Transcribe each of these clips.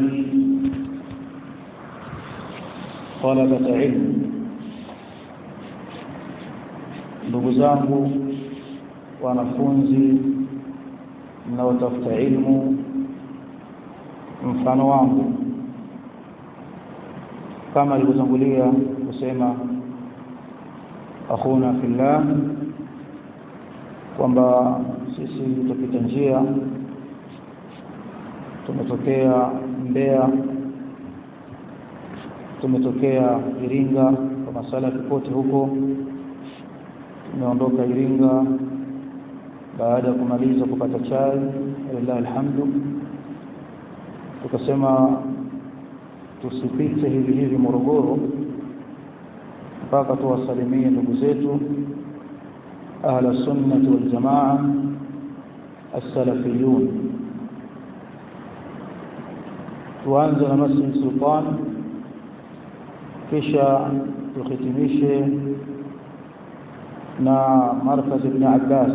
إخواني طلبة علم ndugu zangu wanafunzi mnaotafuta ilmu mfano wangu kama alivyotangulia kusema akhuna fillah kwamba sisi tupita njia tumetokea Mbeya tumetokea Iringa kwa masala popote huko tumeondoka Iringa baada ya kumaliza kupata chai lillahi alhamdu tukasema tusipite hivi hivi Morogoro mpaka tuwasalimie ndugu zetu ahla sunnati wal jamaa as-salafiyun tuanze na Masjid Sultan kisha tuhitimishe na markaz ibn Abbas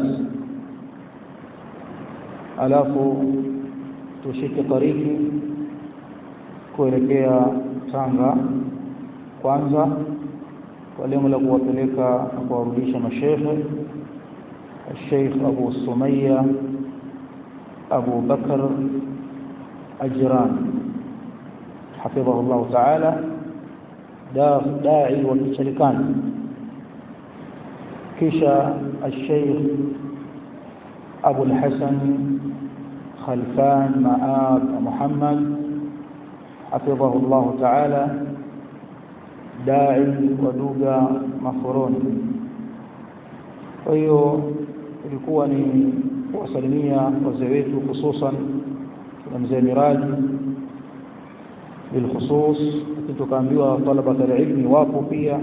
alafu tushike tariki kuelekea Tanga kwanza kwa lengo la kuwapeleka na kuwarudisha mashehe الشيخ أبو سمية أبو بكر أجران حفظه الله تعالى داعي والمشركان كشا الشيخ أبو الحسن خلفان مآب محمد حفظه الله تعالى داعي ودوغا مفرون hiyo ilikuwa ni kuwasalimia wazee wetu hususan na mzee Miraji bilkhusus lakini tukaambiwa talaba ilmi wapo pia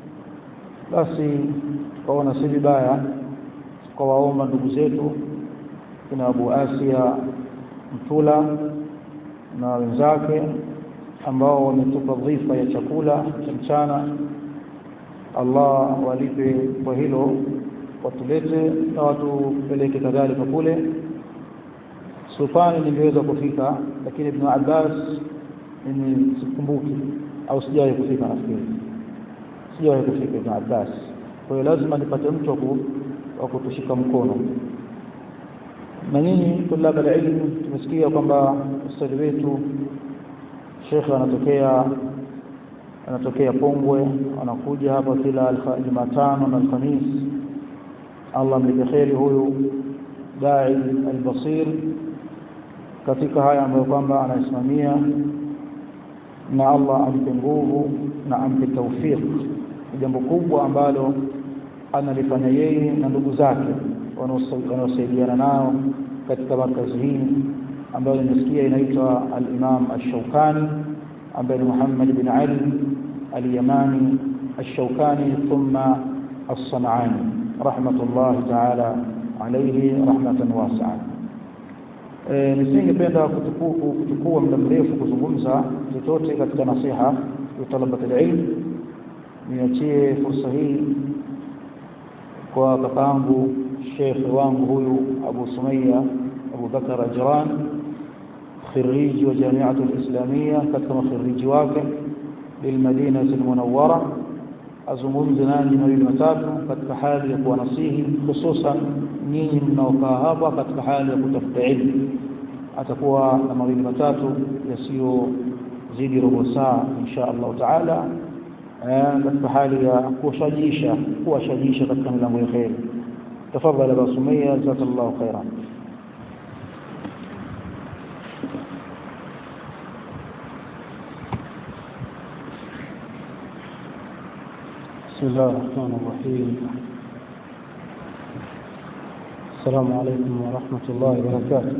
basi tukaona si vibaya tukawaomba ndugu zetu kina Abu Asia Mtula na wenzake ambao wametupa dhifa ya chakula cha mchana Allah walipe kwa hilo watulete na watupeleke kadhalika kule sultani ningeweza kufika lakini ibn Abbas mimi sikumbuki au sijawahi kufika nafikiri sijawahi kufika ibn Abbas kwa hiyo lazima nipate mtu wa kutushika mkono na nyinyi tulaba ilmu tumesikia kwamba ustadi wetu shekhe anatokea anatokea Pongwe anakuja hapa kila Jumatano na Alhamis Allah mlipe kheri huyu dai albasir katika haya ambayo kwamba anasimamia na Allah ampe nguvu na ampe tawfiq jambo kubwa ambalo analifanya yeye na ndugu zake wanaosaidiana nao katika markazi hii ambayo nimesikia inaitwa al-Imam ash-Shawkani ambaye ni Muhammad bin Ali al-Yamani ash-Shawkani thumma as-San'ani rahmatullah ta'ala alayhi rahmatan wasi'a e, nisingependa kuchukua muda mrefu kuzungumza chochote katika nasiha ya talabat al-ilm niachie fursa hii kwa kakaangu shekhe wangu huyu Abu Sumaya Abu Bakar Ajran خريج وجامعة الإسلامية كتم خريج واقع بالمدينة المنورة azungumze nanyi mawili matatu katika hali ya kuwa nasihi hususan nyinyi mnaokaa hapa katika hali ya kutafuta elimu atakuwa na mawili matatu yasiyozidi robo saa insha Allah taala katika hali ya kuwashajisha kuwashajisha katika milango ya kheri tafadhali Aba Sumaya jazakallahu khairan بسم الله الرحمن الرحيم السلام عليكم ورحمة الله وبركاته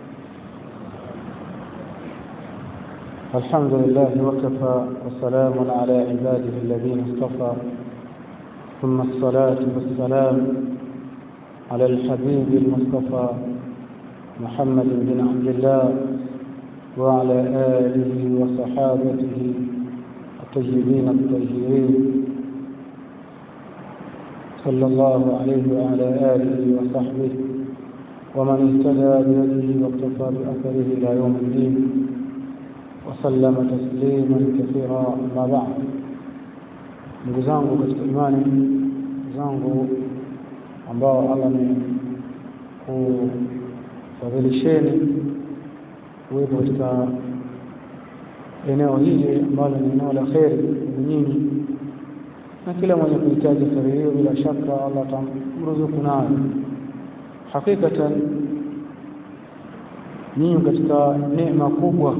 الحمد لله وكفى وسلام على عباده الذين اصطفى ثم الصلاة والسلام على الحبيب المصطفى محمد بن عبد الله وعلى آله وصحابته الطيبين الطاهرين صلى الله عليه وعلى آله وصحبه ومن اهتدى بهديه واقتفى بأثره إلى يوم الدين وسلم تسليما كثيرا أما بعد ndugu zangu katika imani ndugu zangu ambao Allah amekufadhilisheni kuwepo katika eneo hili ambalo ni eneo la kheri ndugu nyinyi na kila mwenye kuhitaji kheri hiyo bila shaka Allah atamruzuku nayo hakikatan nyinyi katika neema kubwa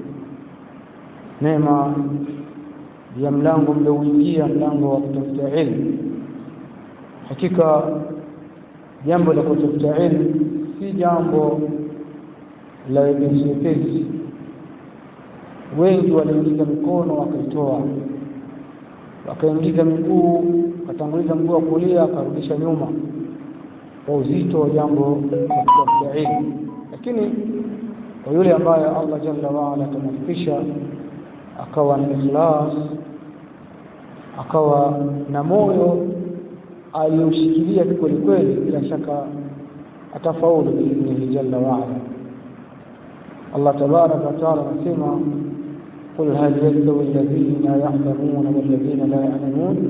neema ya mlango mliouingia mlango wa kutafuta ilmu hakika jambo la kutafuta ilmu si jambo la wepesi wepesi wengi waliingiza mikono wakaitoa wakaingiza miguu wakatanguliza mguu wa kulia akarudisha nyuma kwa uzito wa jambo la kutafuta ilmu lakini kwa yule ambaye Allah jalla waala atamfikisha akawa na ikhlas akawa na moyo alioshikilia kweli kweli bila shaka atafaulu biidhnihi jalla waala Allah tabaraka wataala anasema قل هل يستوي الذين يعلمون والذين لا يعلمون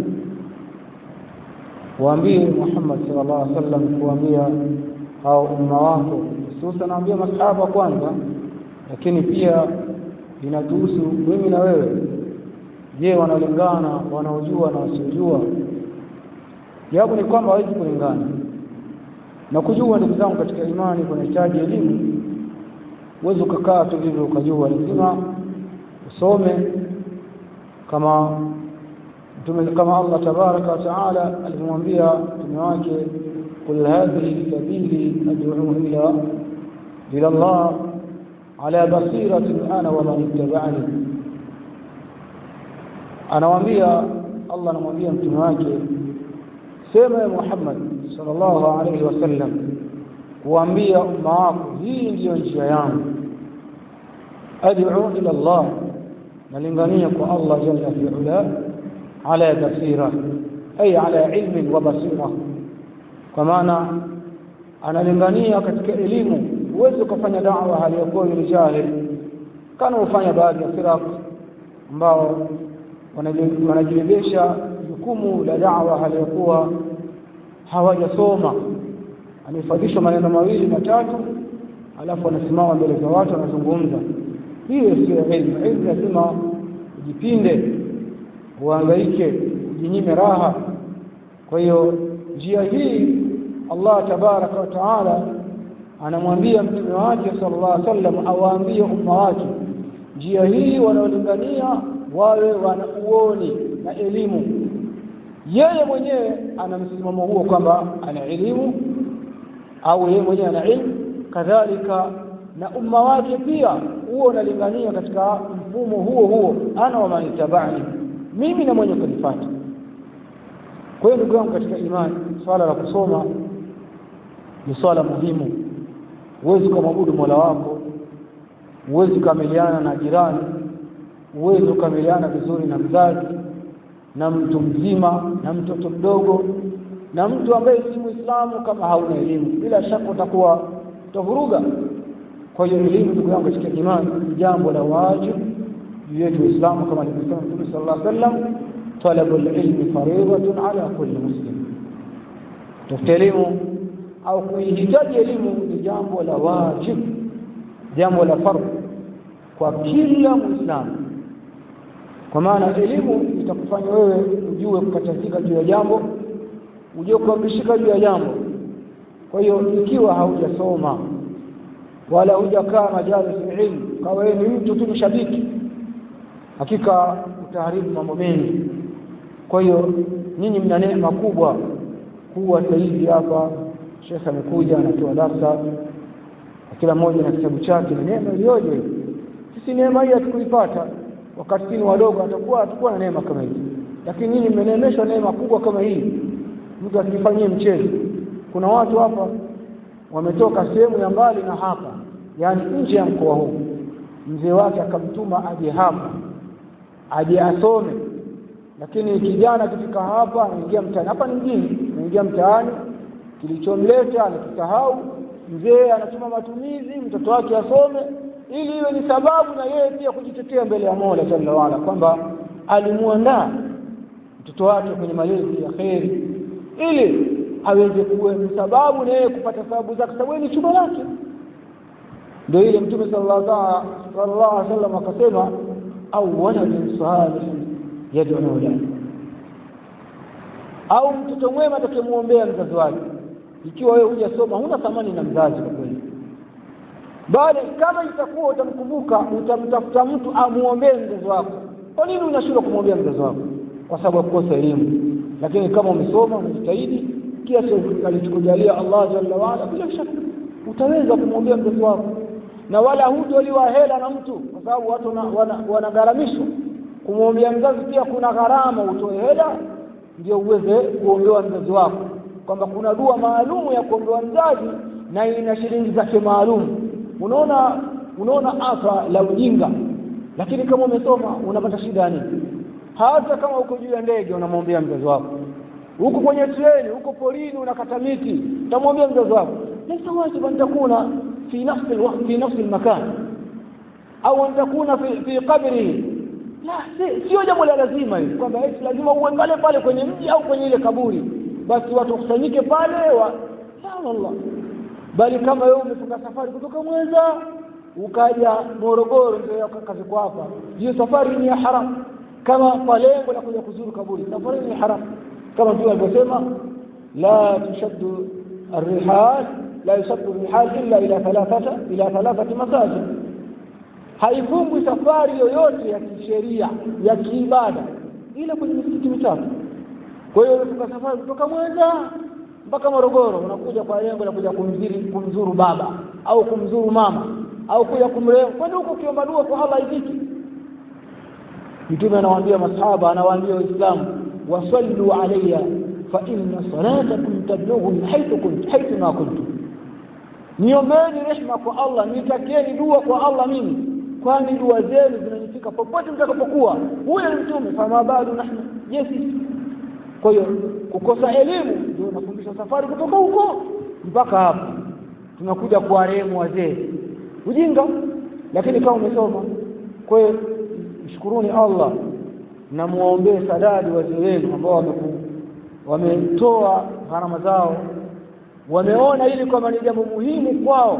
waambie Muhammad sallallahu alaihi wasallam kuambia hao umma wako hususan naambia masahaba kwanza lakini pia inatuhusu mimi na wewe je wanalingana wanaojua na wasiojua jawabu ni kwamba hawezi kulingana na kujua ndugu zangu katika imani kunahitaji elimu huwezi ukakaa tu hivyo ukajua lazima usome kama mtume kama Allah tabaraka wa taala alimwambia mtume wake qul hadhihi sabili ad'u ila ila Allah ala basiratin ana wa man ittaba'ani anawaambia Allah anamwambia mtume wake sema ya Muhammad sallallahu alayhi wasallam kuambia umma wako hii ndiyo njia yangu ad'u ila Allah nalingania kwa Allah jalla fi ula ala basira ay ala ilmin wa basira kwa maana analingania katika elimu huwezi ukafanya da'wa hali ya kuwa ni jahil kana ufanya baadhi ya firaq ambao wanajibebesha jukumu la da'wa hali ya kuwa hawajasoma amefadhishwa maneno mawili matatu alafu anasimama mbele za watu anazungumza hiyo sio ilmu ilmu lazima ujipinde uhangaike ujinyime raha kwa hiyo njia hii Allah tabaraka wa taala anamwambia mtume wake sallallahu alaihi wasallam awaambie umma wake njia hii wanaolingania wawe wana uoni na elimu yeye mwenyewe ana msimamo huo kwamba ana elimu au yeye mwenyewe ana ilmu kadhalika na umma wake pia huo unalingania katika mfumo huo huo ana wa manitabani mimi na mwenye kunifuata kwa hiyo ndugu yangu katika imani swala la kusoma ni swala muhimu huwezi kumwabudu Mola wako huwezi kukamiliana na jirani huwezi kukamiliana vizuri na mzazi na mtu mzima na mtoto mdogo na mtu ambaye si Muislamu kama hauna elimu bila shaka utakuwa utavuruga kwa hiyo elimu ndugu yangu katika imani ni jambo la wajibu juu yetu Uislamu kama alivyosema Mtume sallallahu alaihi wasallam talabul ilmi fariidatun ala kulli muslim tafuta elimu au kuihitaji elimu ni jambo la wajibu jambo la fardhu kwa kila muislamu kwa maana elimu itakufanya wewe ujue kukatakika juu ya jambo ujue kuamrishika juu ya jambo kwa hiyo ikiwa haujasoma wala hujakaa majalis ilmu kawa wewe ni mtu tu mshabiki hakika utaharibu mambo mengi kwa hiyo nyinyi mna neema kubwa kuwa hivi hapa shekhe amekuja anatoa darsa kila mmoja na kitabu chake ni neema iliyoje sisi neema hii hatukuipata wakati sisi wadogo atakuwa atakuwa na neema kama hii lakini nyinyi mmeneemeshwa neema kubwa kama hii mtu asifanyie mchezo kuna watu hapa wametoka sehemu ya mbali na hapa yani nje ya mkoa huu mzee wake akamtuma aje hapa aje asome lakini kijana akifika hapa anaingia mtaani hapa ni mjini anaingia mtaani kilichomleta anakisahau mzee anatuma matumizi mtoto wake asome ili iwe ni sababu na yeye pia kujitetea mbele ya Mola Jalla waala kwamba alimuandaa mtoto wake kwenye malezi ya kheri ili aweze kuwa ni sababu na yeye kupata sababu zake sababu ni chumba lake ndio ile mtume sallallahu alaihi wasallam akasema au waladin salihin yad'u lahu au mtoto mwema atakayemwombea mzazi wake ikiwa wewe hujasoma huna thamani na mzazi kwa kweli bali kama itakuwa utamkumbuka utamtafuta mtu amuombee mzazi wako kwa nini unashindwa kumwombea mzazi wako kwa sababu ya kukosa elimu lakini kama umesoma umejitahidi kiasi alichokujalia Allah jalla waala bila shaka utaweza kumwombea mzazi wako na wala hutoliwa hela na mtu kwa sababu watu wanagharamishwa wana, wana kumwombea mzazi pia kuna gharama utoe hela ndio uweze kuombewa mzazi wako kwamba kuna dua maalumu ya kuombewa mzazi na ina shilingi zake maalum unaona unaona afa la ujinga lakini kama umesoma unapata shida ya nini hata kama uko juu ya ndege unamwombea mzazi wako huko kwenye treni huko porini unakata miti utamwambia mzazi wako laysa wajiban an takuna fi nafsi alwaqt fi nafsi almakan au an takuna fi, fi qabrihi la sio jambo la lazima hili kwamba eti lazima uwe pale pale kwenye mji au kwenye ile kaburi basi watu wakusanyike pale wa Allah bali kama wewe umefunga safari kutoka Mwanza ukaja Morogoro ndio kaziko hapa hiyo safari ni ya haram kama kwa lengo la kuja kuzuru kaburi safari ni haram kama Mtume alivyosema la tushaddu الرحال لا يشد الرحال إلا إلى ثلاثة إلى ثلاثة مساجد haifungwi safari yoyote ya kisheria ya kiibada ila kwenye misikiti mitatu kwa hiyo unafunga safari kutoka Mwanza mpaka Morogoro unakuja kwa lengo la kuja kumziri kumzuru baba au kumzuru mama au kuja kumrehemu kwani huko ukiomba dua kwa Allah haifiki mtume anawaambia masahaba anawaambia waislamu wasallu alayya fa inna salatakum tablughuni haythu kuntum haythu ma kuntum niombeeni rehma kwa Allah nitakieni dua kwa Allah mimi kwani dua zenu zinanifika popote mtakapokuwa huyo ni mtume fama bado nahnu yes kwa hiyo kukosa elimu ndio unafundisha safari kutoka huko mpaka hapa tunakuja kuwarehemu wazee ujinga lakini kama umesoma kwa hiyo mshukuruni Allah na muombee sadadi wazee wenu ambao wameku wametoa gharama zao wameona ili kwamba ni jambo muhimu kwao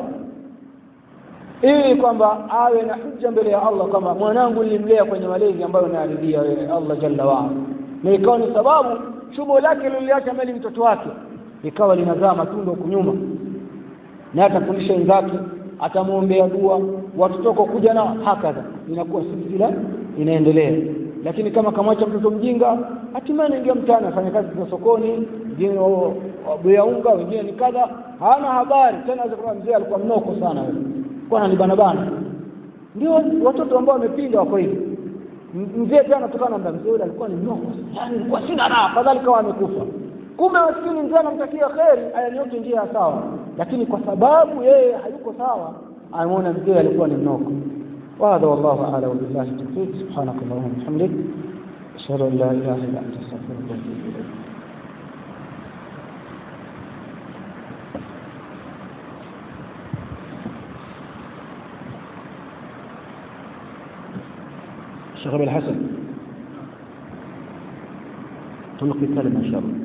ili kwamba awe na hujja mbele ya Allah kwamba mwanangu nilimlea kwenye malezi ambayo naridhia wewe Allah jalla waala na ikawa ni sababu chumo lake liliacha mali mtoto wake ikawa linazaa matunda huko nyuma na atafundisha wenzake atamwombea dua watoto kuja nao hakadha inakuwa silsila inaendelea lakini kama kamwacha mtoto mjinga hatimaye anaingia mtaani afanya kazi za sokoni wengine wabuya unga wengine ni kadha hana habari tena kwa mzee alikuwa mnoko sana wewe kwa ananibana bana ndio watoto ambao wamepinga wako hivi mzee tena anatokana na mzee yule alikuwa ni mnoko yani alikuwa sina raha afadhali kama amekufa kumbe maskini mzee anamtakia kheri ayanyoke njia ya sawa lakini kwa sababu yeye hayuko sawa anaona mzee alikuwa ni mnoko وهذا والله اعلم وبالله التوفيق سبحانك اللهم وبحمدك اشهد ان لا اله الا انت استغفرك واتوب اليك الشيخ ابي الحسن تلقي كلمه ان شاء الله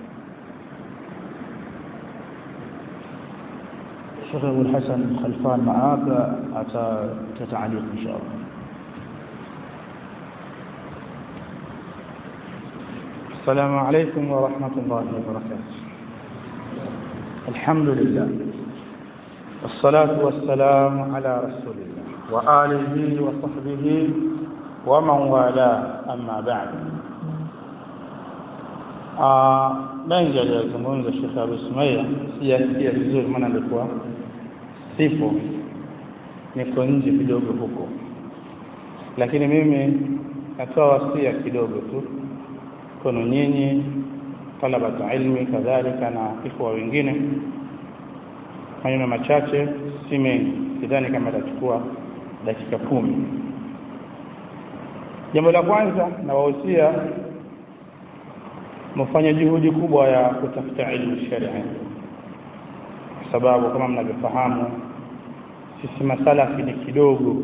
الشيخ ابو الحسن خلفان معاك اتى تعليق ان شاء الله السلام عليكم ورحمة الله وبركاته الحمد لله والصلاة والسلام على رسول الله وآله وصحبه ومن والاه أما بعد mengi aliyozungumza Sheikh Abu Sumaia sijasikia vizuri, maana nilikuwa sipo, niko nje kidogo huko, lakini mimi natoa wasia kidogo tu kwenu nyinyi talabatu ilmi kadhalika na ikhwa wengine, maneno machache, si mengi, sidhani kama itachukua dakika kumi. Jambo la kwanza nawahusia mfanye juhudi kubwa ya kutafuta ilmu sharia, kwa sababu kama mnavyofahamu sisi masalafi ni kidogo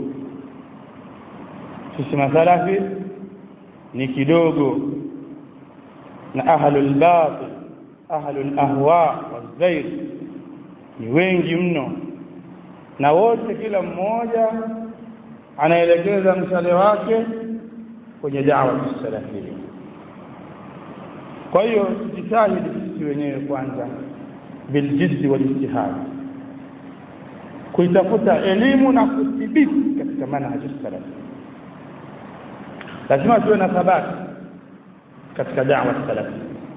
sisi masalafi ni kidogo na ahlul batil ahlul ahwa wazair ni wengi mno na wote kila mmoja anaelekeza mshale wake kwenye dawa salafia kwa hiyo tujitahidi sisi wenyewe kwanza biljiddi walijtihad kuitafuta elimu na kuthibiti katika manhaji salaf lazima tuwe na thabati katika da'wa salaf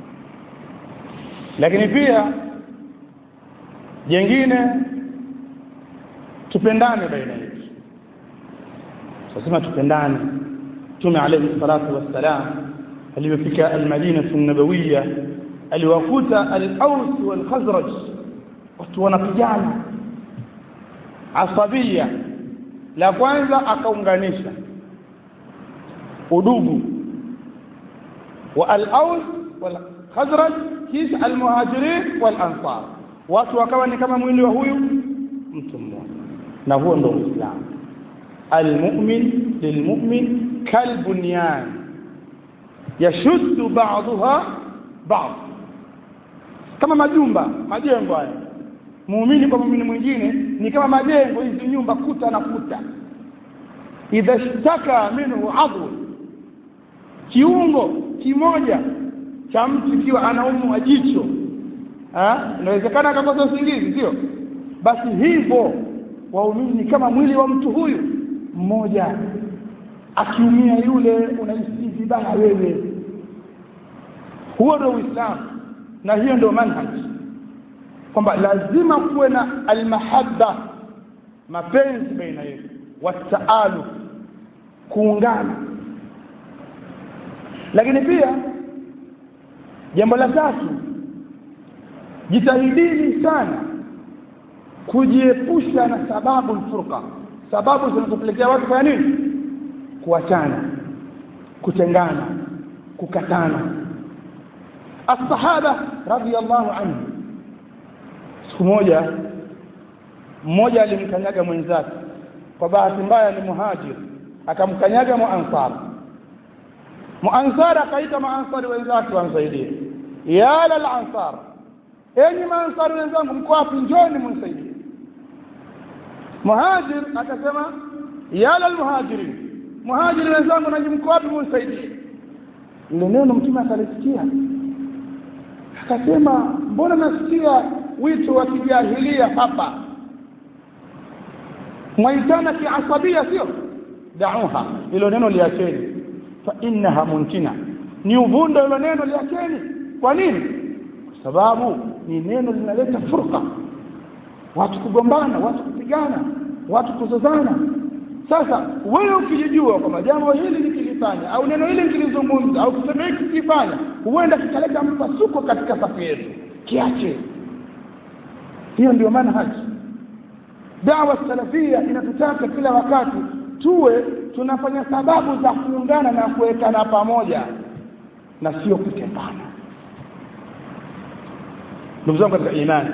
lakini pia jengine tupendane baina yetu lazima tupendane mtume alayhi salatu wassalam alipofika almadina nabawiya aliwakuta al-Aws wal Khazraj watu wanapigana asabia la kwanza akaunganisha udugu wa al-Aws wal Khazraj kisha al-Muhajirin wal Ansar watu wakawa ni kama mwili wa huyu mtu mmoja na huo ndio Uislamu المؤمن للمؤمن كالبنيان يشد بعضها بعض kama majumba majengo haya muumini kwa muumini mwingine ni kama majengo hizi nyumba kuta na kuta idha shtaka minhu adhu kiungo kimoja cha mtu ikiwa anaumwa jicho inawezekana akakosa usingizi sio basi hivyo waumini ni kama mwili wa mtu huyu mmoja akiumia yule unahisi vibaya wewe huo ndio uislamu na hiyo ndio manhaj kwamba lazima kuwe na almahabba mapenzi baina yetu wataalu kuungana lakini pia jambo la tatu jitahidini sana kujiepusha na sababu alfurqa sababu zinazopelekea watu kufanya nini kuachana kutengana kukatana الصحابه رضي الله عنهم siku moja mmoja alimkanyaga mwenzake kwa bahati mbaya ni muhajir akamkanyaga muansar muansar akaita maansari wenzake wamsaidie ya lal ansar enyi maansari wenzangu mko wapi njoni mnisaidie muhajir akasema ya lal muhajirin muhajiri wenzangu nanyi mko wapi mnisaidie ile neno mtume akalisikia akasema mbona nasikia wito wa kijahilia hapa mwaitana kiasabia sio dauha hilo neno liacheni fa innaha muntina ni uvundo hilo neno liacheni kwa nini kwa sababu ni neno linaleta furqa watu kugombana watu kupigana watu kuzozana sasa wewe ukijijua kwamba jambo hili nikilifanya au neno hili nikilizungumza au kitendo hiki kikifanya huenda kikaleta mpasuko katika safu yetu kiache hiyo ndio manhaji dawa salafia inatutaka kila wakati tuwe tunafanya sababu za kuungana na kuwekana pamoja na sio kutengana ndugu zangu katika imani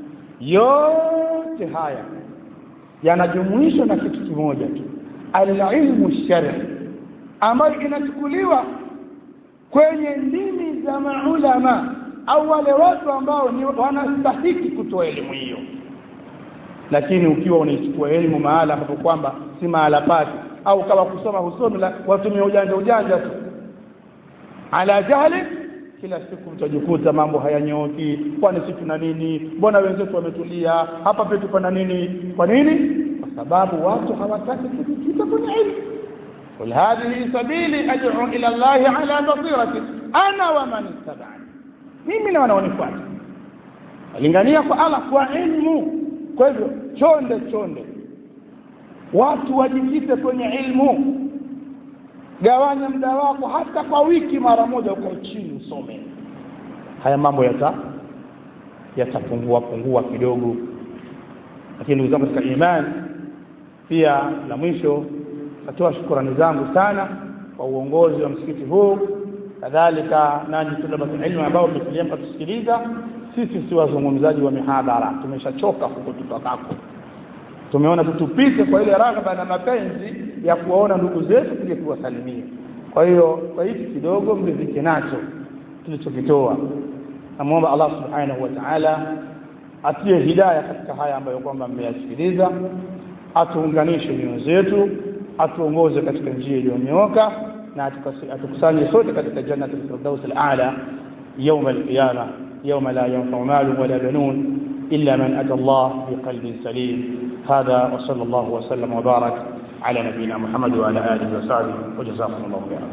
yote haya yanajumuishwa na kitu kimoja tu alilmu shari ambayo inachukuliwa kwenye ndimi za maulama au wale watu ambao ni wanastahiki kutoa elimu hiyo lakini ukiwa unaichukua elimu mahala ambapo kwamba si mahala pake au kama kusoma husomi la watumia ujanja ujanja tu ala jahli kila siku mtajikuta mambo hayanyooki kwani si tuna nini mbona wenzetu wametulia hapa petu pana nini kwa nini kwa sababu watu hawataki kujikita kwenye ilmu قل هذه سبيلي أدعو إلى الله على بصيرة أنا ومن اتبعني mimi na wanaonifuata alingania kwa Allah kwa ilmu kwa hivyo chonde chonde watu wajikite kwenye ilmu gawanya muda wako hata kwa wiki mara moja ukae chini usome haya mambo yata yatapungua pungua kidogo lakini ndugu zangu katika imani pia la mwisho natoa shukrani zangu sana kwa uongozi wa msikiti huu kadhalika nanyi talabatul ilmu ambao mmetulia mkatusikiliza sisi si wazungumzaji wa mihadhara tumeshachoka huko tutokako tumeona tutupite kwa ile raghba na mapenzi ya kuwaona ndugu zetu tuje kuwasalimia kwa hiyo kwa hiki kidogo mridhike nacho tulichokitoa namwomba Allah subhanahu wa ta'ala atie hidaya katika haya ambayo kwamba mmeyasikiliza atuunganishe mioyo zetu atuongoze katika njia iliyonyooka na atukusanye sote katika jannatul firdaus al-a'la يوم القيامة يوم لا ينفع مال ولا بنون إلا من أتى الله بقلب سليم هذا وصلى الله وسلم وبارك على نبينا محمد وعلى آله وصحبه وجزاكم الله خيرا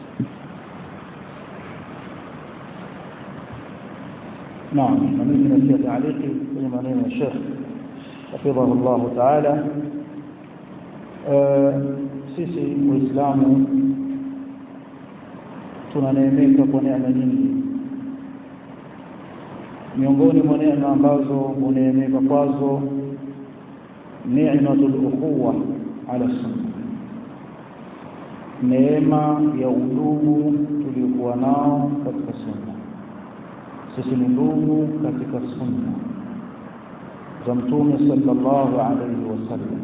نعم نميز في تعليقي في منين الشيخ حفظه الله تعالى sisi waislamu tunaneemeka kwa neema nyingi miongoni mwa neema ambazo huneemeka kwazo ni'matul ukhuwa ala sunna neema ya udugu tuliokuwa nao katika sunna sisi ni ndugu katika sunna za mtume sallallahu alaihi wasallam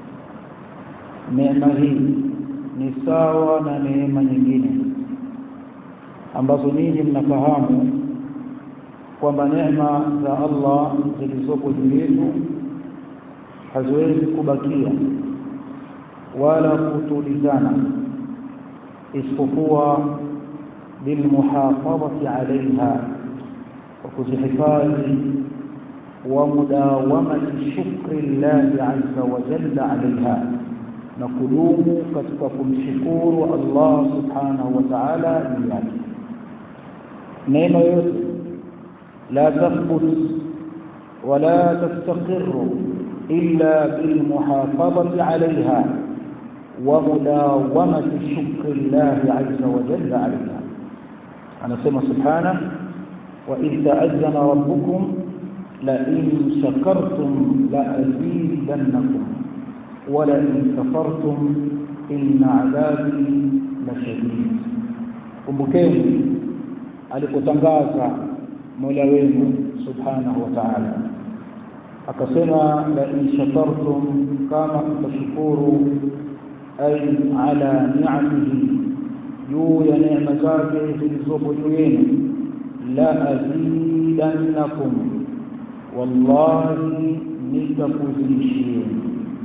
neema hii ni sawa na neema nyingine ambazo ninyi mnafahamu kwamba neema za Allah zilizopo juu yetu haziwezi kubakia wala kutulizana isipokuwa bilmuhafadhati alaiha wa kuzihifadhi wa mudawamati shukri llahi azza wa jalla alaiha na kudumu katika kumshukuru Allah subhanahu wa ta'ala juu yake neema yote لا تثبت ولا تستقر إلا بالمحافظة عليها ومداومة شكر الله عز وجل عليها أنا سمع سبحانه وإذ تأذن ربكم لئن شكرتم لأزيدنكم ولئن كفرتم إن عذابي لشديد kumbukeni alipotangaza mola wenu subhanahu wa ta'ala akasema la in shakartum kama mtashukuru ay ala ni'amihi juu ya neema zake zilizopo juu yenu la azidannakum wallahi nitakuzidishieni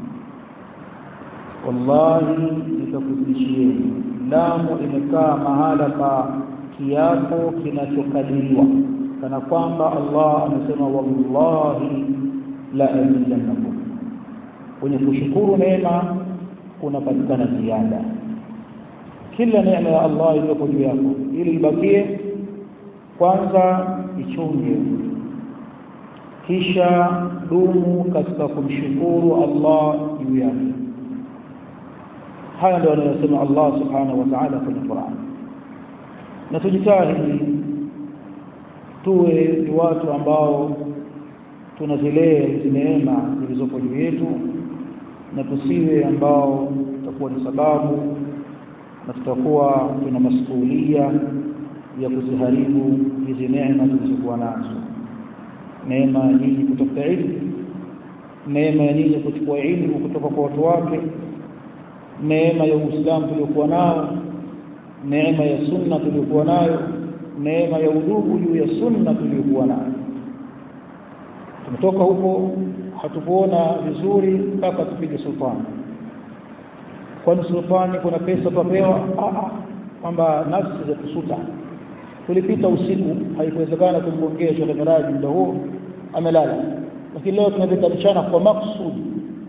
wallahi nitakuzidishieni lamu imekaa mahala pa kiapo kinachokadiriwa kana kwamba Allah amesema wallahi la azidannakum kwenye kushukuru neema kunapatikana ziada kila neema ya Allah iliyopo juu yako ili ibakie kwanza ichunge kisha dumu katika kumshukuru Allah juu yake haya ndio anayosema Allah subhanahu wa ta'ala kwenye Qur'an na tujitahidi tuwe ni watu ambao tunazilea hizi neema zilizopo juu yetu na tusiwe ambao tutakuwa ni sababu na tutakuwa tuna masuhulia ya kuziharibu hizi neema tulizokuwa nazo neema ya nyinyi kutafuta ilmu neema ya nyinyi kuchukua ilmu kutoka kwa watu wake neema ya Uislamu tuliokuwa nao neema ya sunna tuliokuwa nayo neema ya udugu juu ya sunna tuliokuwa nayo tumetoka huko hatukuona vizuri mpaka tupige sultani kwani sultani kuna pesa tutapewa kwamba nafsi za kusuta tulipita usiku haikuwezekana kumgongea Sheikh Miraji muda huo amelala lakini leo tunapita mchana kwa maksudi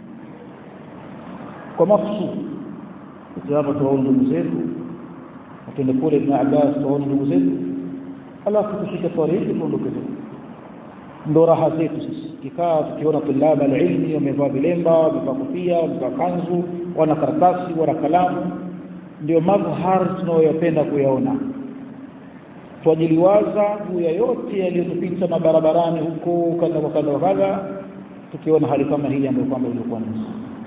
kwa maksudi hapa tuwaone ndugu zetu tuende kule Ibn Abbas tuwaone ndugu zetu alafu tushike tariki tuondoke zetu ndo raha zetu sisi kikaa tukiona tulaba alilmi wamevaa vilemba wamevaa kofia wamevaa kanzu wana karatasi wana kalamu ndio madhhar tunayoyapenda kuyaona twajiliwaza juu ya yote yaliyotupita mabarabarani huko kadha kwa kadha kadha tukiona hali kama hii ambayo kwamba ilikuwa nzuri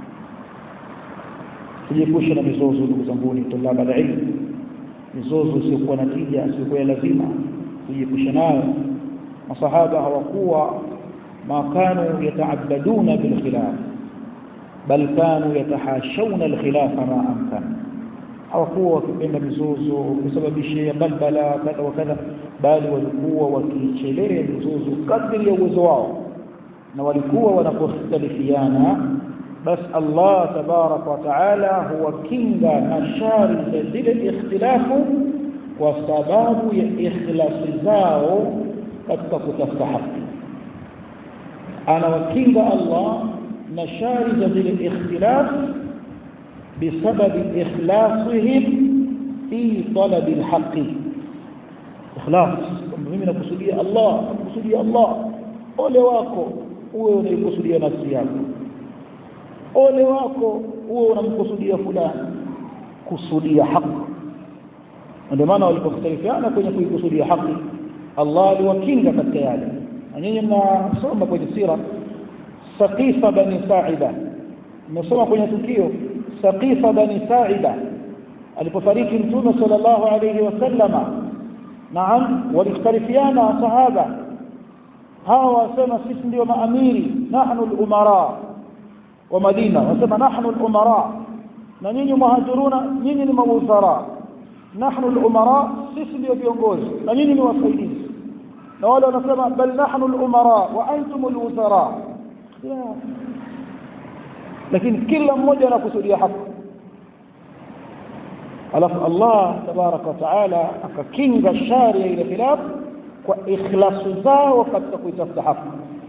tujiepushe na mizozo ndugu zanguni tulaba alilmi mizozo isiyokuwa na tija isiyokuwa ya lazima tujiepushe nayo masahaba hawakuwa ma kanu yataabaduna bilkhilaf bal kanu yatahashawna alkhilafa ma amkana hawakuwa wakipenda mizozo kusababisha balbala kadha wa kadha bali walikuwa wakichelea mizozo kadri ya uwezo wao na walikuwa wanapokhtalifiana basi Allah tabarak wa taala huwakinga na shari za zile ikhtilafu kwa sababu ya ikhlasi zao katika kutafuta haki anawakinga Allah na shari za zile ikhtilaf بسبب إخلاصهم في طلب الحق إخلاص mimi nakusudia Allah nakusudia Allah ole wako uwe unaikusudia nafsi yako ole wako uwe unamkusudia fulani kusudia haki ndio maana walipokhtalifiana kwenye kuikusudia haki Allah aliwakinga katika yale na nyinyi mnasoma kwenye sira Saqifa bani Sa'ida mmesoma kwenye tukio Saqifa bani Sa'ida alipofariki Mtume sallallahu alayhi wasallama naam walikhtalifiana sahaba hawa wasema sisi ndio maamiri nahnu al-umara wa Madina wasema nahnu al-umara na nyinyi muhajiruna nyinyi ni mawuzara nahnu al-umara sisi ndio viongozi na nyinyi ni wasaidizi na wale wanasema bal nahnu al-umara wa antum al-wuzara lakini kila mmoja anakusudia haki alafu Allah tabaraka wa taala akakinga shari ya ile khilaf kwa ikhlasu zao katika kuitafuta haki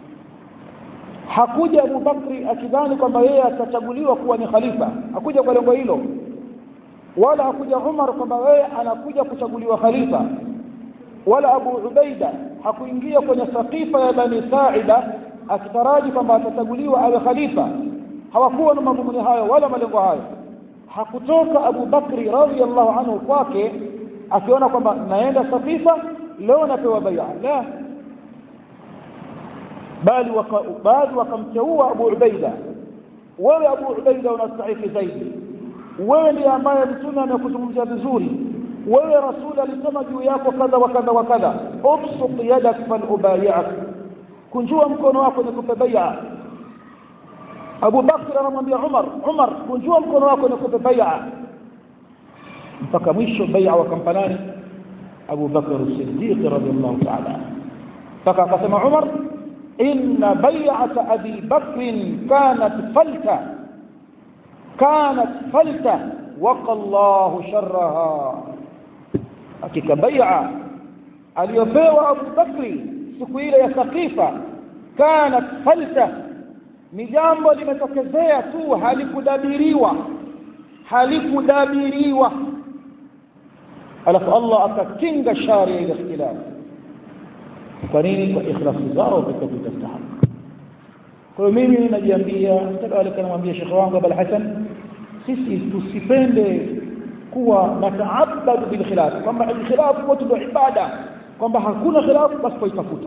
hakuja Abu Bakri akidhani kwamba yeye atachaguliwa kuwa ni khalifa hakuja kwa lengo hilo wala hakuja Umar kwamba yeye anakuja kuchaguliwa khalifa wala Abu Ubaida hakuingia kwenye saqifa ya Bani Sa'ida akitaraji kwamba atachaguliwa awe khalifa hawakuwa na madhumuni hayo wala malengo hayo hakutoka Abu Bakri radhiyallahu anhu kwake akiona kwamba naenda safifa leo napewa bai'a la bali waka, bali wakamteua Abu Ubaida wewe Abu Ubaida unastahili zaidi wewe ndiye ambaye mtume amekuzungumzia vizuri wewe rasul alisema juu yako kadha wa kadha wa kadha ubsut yadak fal ubayi'ak kunjua mkono wako nikupe bai'a Abu Bakr anamwambia Umar Umar kunjua mkono wako nikupe bai'a mpaka mwisho bai'a wakampa nani Abu Bakr as-Siddiq radiyallahu ta'ala mpaka akasema Umar inna bai'ata Abi Bakr kanat falta kanat falta waqa Allahu sharraha hakika bai'a aliyopewa Abu Bakri siku ile ya Saqifa kanat falta ni jambo limetokezea tu halikudabiriwa halikudabiriwa alafu Allah akakinga shari ile ikhtilaf kwa nini kwa ikhlasi zao katika kutafuta haki kwa hiyo mimi najiambia kadhalika namwambia shekhe wangu Abul Hasan sisi tusipende kuwa nataabadu bil khilaf kwamba khilaf wote ndio ibada kwamba hakuna khilaf basi kuitafuta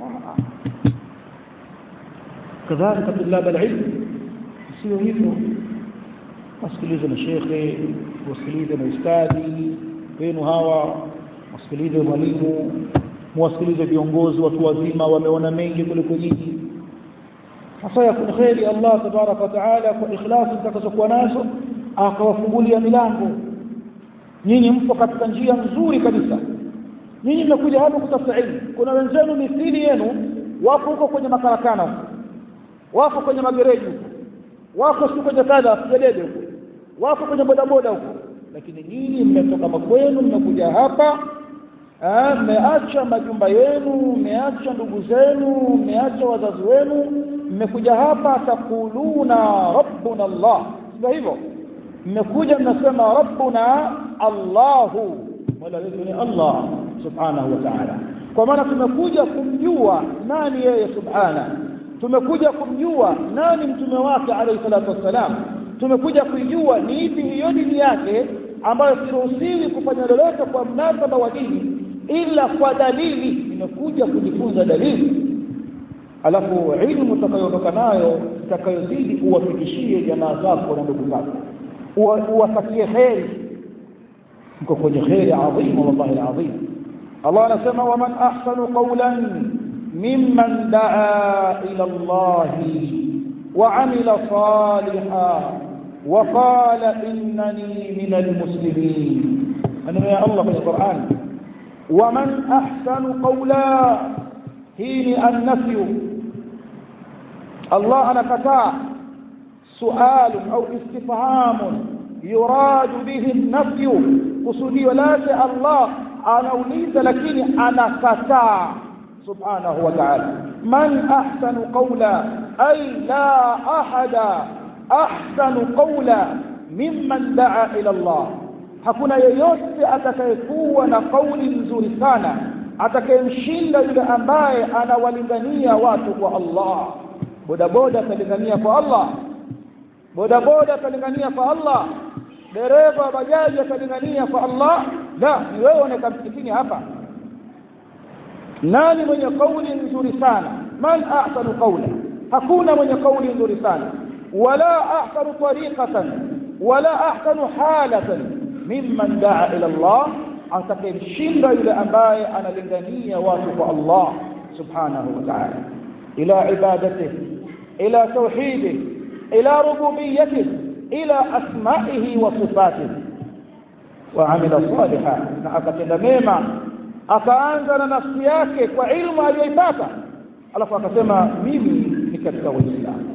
kadhalika tulab alilm sio hivyo wasikilize mashekhe wasikilize maustadhi wenu hawa wasikilize mwalimu muwasikilize viongozi watu wazima wameona mengi kuliko nyinyi hasa yakun kheri Allah tabaraka wa taala kwa ikhlasi mtakazokuwa nazo akawafungulia milango nyinyi mpo katika njia nzuri kabisa nyinyi mmekuja hapa kutafuta ilmu kuna wenzenu mithili yenu wapo huko kwenye makarakana huko wako kwenye magereji huko wako si kwenye kadha jelede huko wako kwenye bodaboda huko lakini nyinyi mmetoka makwenu mmekuja hapa mmeacha majumba yenu mmeacha ndugu zenu mmeacha wazazi wenu mmekuja hapa takuluna rabbuna Allah sio hivyo mmekuja mnasema rabbuna Allahu mola wetu ni Allah subhanahu wa ta'ala kwa maana tumekuja kumjua nani yeye subhana tumekuja kumjua nani mtume wake alayhi salatu wassalam tumekuja kuijua ni ipi hiyo dini yake ambayo siruhusiwi kufanya lolote kwa mnasaba wa dini ila kwa dalili imekuja kujifunza dalili alafu ilmu utakayoondoka nayo itakayozidi uwafikishie jamaa zako na ndugu zako uwatakie kheri mko kwenye kheri adhimu wallahi alazim Allah anasema waman ahsanu qawlan mimman daa ila Allah وعمل صالحا وقال إنني من المسلمين أنا يا الله في القرآن ومن أحسن قولا هين النفي الله أنا كتاع سؤال أو استفهام يراد به النفي قصدي ولا الله anauliza lakini anakataa subhanahu wa ta'ala man ahsanu qawla ay la ahada ahsanu qawla mimman daa ila Allah hakuna yeyote atakayekuwa na kauli nzuri sana atakayemshinda yule ambaye anawalingania watu kwa Allah bodaboda atalingania kwa Allah bodaboda atalingania kwa Allah dereva wa bajaji atalingania kwa Allah la ni wewe unaeka msikitini hapa nani mwenye kauli nzuri sana man ahsanu qawla hakuna mwenye kauli nzuri sana wala ahsanu tariqatan wala ahsanu halatan mimman daa ila Allah atakayemshinda yule ambaye analingania watu kwa Allah subhanahu wa ta'ala ila ibadatihi ila tauhidihi ila rububiyyatihi ila asma'ihi wa sifatihi وعمل صالحا na akatenda mema akaanza na nafsi yake kwa ilmu aliyoipata alafu akasema mimi ni katika waislamu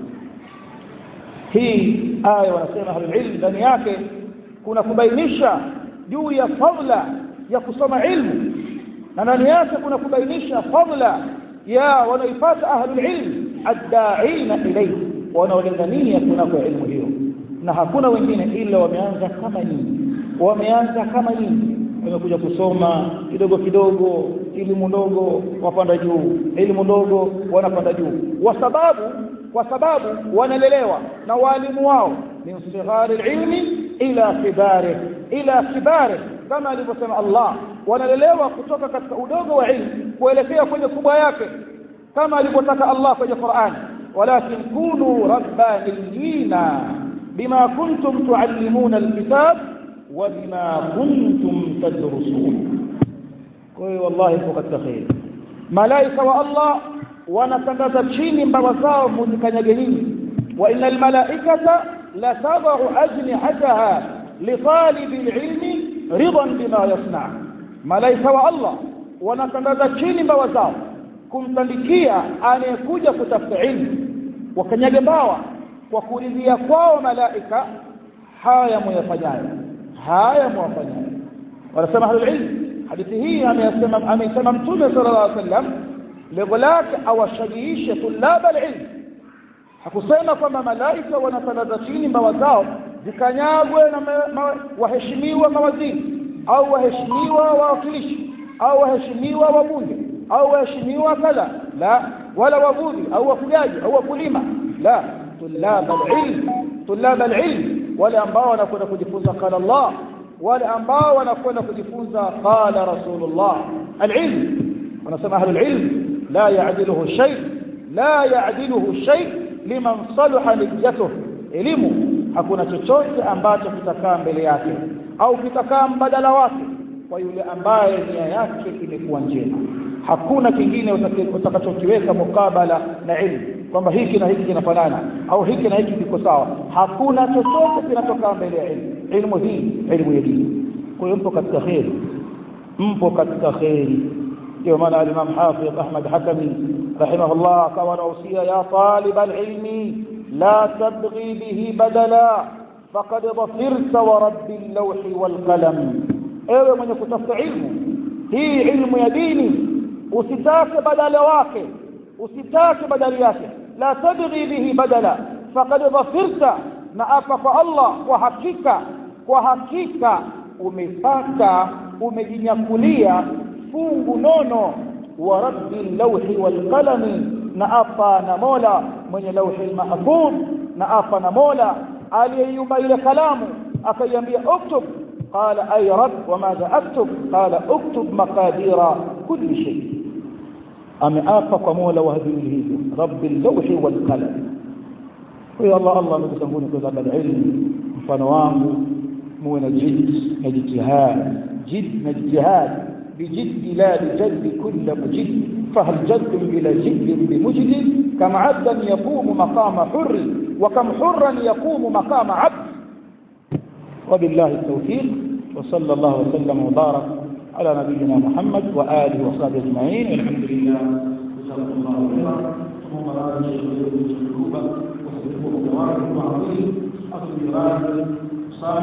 hii aya wanasema ahlulilm ndani yake kuna kubainisha juu ya fadla ya kusoma ilmu na ndani yake kuna kubainisha fadla ya wanaipata ahlulilm addaina ilayhi wanaolingania kunako ilmu hiyo na hakuna wengine ila wameanza kama nyinyi wameanza kama nyinyi wamekuja kusoma kidogo kidogo elimu ndogo wapanda juu elimu ndogo wanapanda juu kwa sababu kwa sababu wanalelewa na walimu wao min sighari ilmi ila kibari ila kibari kama alivyosema Allah wanalelewa kutoka katika udogo wa ilmu kuelekea kwenye kubwa yake kama alivyotaka Allah kwenye Qur'an walakin kunu rabbaniyina bima kuntum tuallimuna alkitab وبما كنتم تدرسون kwa wallahi ipo katika khair malaika wa Allah wanatangaza chini mbawa zao muzikanyage nini wa innal malaikata la tadau ajnihataha li talibi alilmi ridan bima yasna malaika wa Allah wanatangaza chini mbawa zao kumtandikia anayekuja kutafuta ilmu wakanyage mbawa kwa kuridhia kwao malaika haya muyafanyayo haya mwafanyayo wanasema ahlul ilm hadithi hii amesema amesema mtume sallallahu alaihi wasallam lengo lake awashajiishe tulaba alilm hakusema kwamba malaika wanatangaza chini mbawa zao zikanyagwe na waheshimiwa mawaziri au waheshimiwa wawakilishi au waheshimiwa wabunge au waheshimiwa kadha la wala wavuvi au wafugaji au wakulima la tulaba alilm tulaba alilm wale ambao wanakwenda kujifunza qala Allah wale ambao wanakwenda kujifunza qala rasulullah alilm wanasema ahlul ilm la ya'diluhu shay la ya'diluhu shay liman salaha niyyatuh elimu hakuna chochote ambacho kitakaa mbele yake au kitakaa mbadala wake kwa yule ambaye nia yake imekuwa njema hakuna kingine utakachokiweka mukabala na ilmu kwamba hiki na hiki kinafanana au hiki na hiki kiko sawa hakuna chochote kinachokaa mbele ya ilmu ilmu hii ilmu ya dini kwa hiyo mpo katika kheri mpo katika kheri ndio maana al-Imam Hafidh Ahmad Hakami rahimahullah akawa anahusia ya talib al-ilmi la tabghi bihi badala faqad dhafirta wa rabbi al-lawhi wal-qalam ewe mwenye kutafuta ilmu hii ilmu ya dini usitake badala wake usitake badali yake la tabghi bihi badala faqad dhafirta na apa kwa Allah kwa hakika kwa hakika umepata umejinyakulia fungu nono wa rabbi lawhi wal qalami na apa na mola mwenye lawhi mahfuz na apa na mola aliyeyumba ile kalamu akaiambia uktub qala ay rabb wamadha aktub qala uktub maqadira kulli shay ameapa kwa mola wa viwili hivyo rabbi lawhi wal qalam kwa hiyo Allah Allah ndugu zangu kwa sababu ilmu mfano wangu muwe na jid na jitihad jid na jitihad بجد لا بجد كل مجد فهل جد بلا جد بمجد كم عبدا يقوم مقام حر وكم حرا يقوم مقام عبد وبالله التوفيق وصلى الله وسلم وبارك على نبينا محمد وآله وصحبه أجمعين والحمد لله جزاكم الله خيرا ثم لا يجوز القلوب واستغفروا الله وعظيم أصل